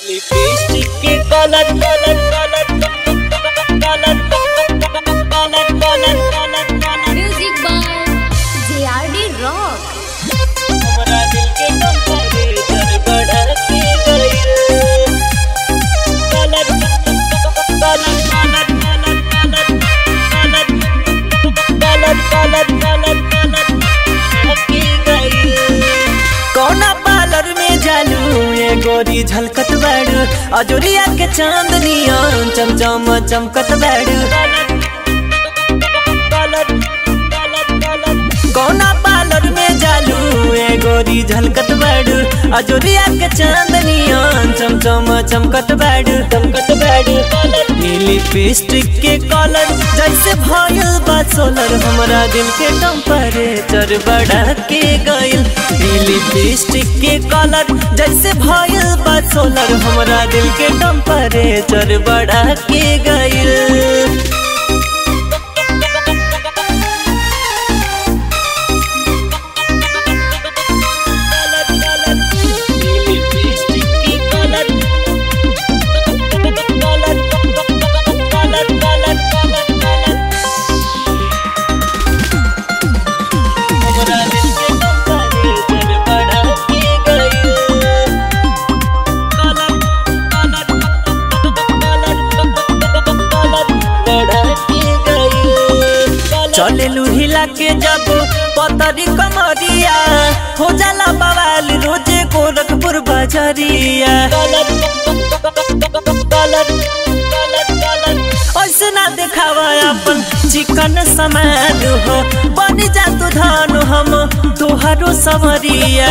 Lipstick के colour colour colour colour colour colour colour Music by JRD Rock. हमरा दिल के टेम्परेचर बढ़ा के गइल colour colour colour colour colour colour colour colour के गइल कौना पार्लर में जालू ये गोरी झलकत बाड़ू अजोरिया के चांदनिया चमचम चमकत बाड़ू कौना पार्लर में जालू ये गोरी झलकत बाड़ू अजोरिया के चांदनिया चमचम चमकत बाड़ू चमकत बाड़ू लिपस्टिक के कलर जैसे भयल बा सोलर हमरा दिल के टेम्परेचर बढ़ा के गइल लिपस्टिक के कलर जैसे भयल बा सोलर हमरा दिल के टेम्परेचर बढ़ा के गइल चले लुहिला के जब पतरी कमरिया हो जाला बवाल रोजे गोरखपुर बजरिया ऐसे ना देखावा अपन चिकन समान हो बन जा तू धान हम तुहरो समरिया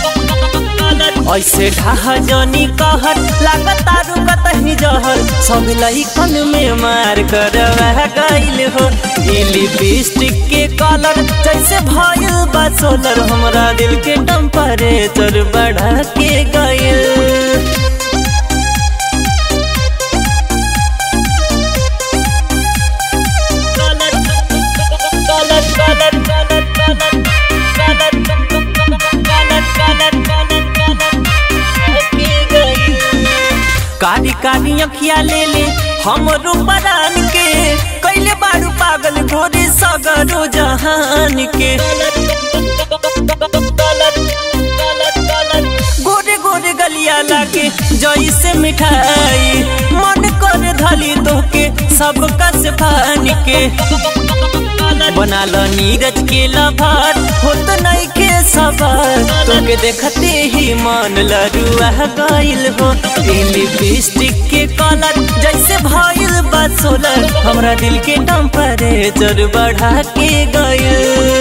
ऐसे ढाह जनी कहर लागता रुकत ही जहर सब लइकन में मार कर गइल हो ई लिपस्टिक के कलर जैसे भइल बा सोलर हमरा दिल के टेम्परेचर बढ़ा के गइल कारी कारी अखिया ले ले हमरो परान के कैले बारू पागल गोरे सगरो जहान के गोरे गोरे गलिया लागे जैसे मिठाई मन कर धली तोके सबका से फान के बना लो नीरज के लभार होत नहीं के सवार तोके देखते ही मन लरुआ गइल हो लिपस्टिक के कलर जैसे भइल बा सोलर हमरा दिल के टेम्परेचर बढ़ा के गइल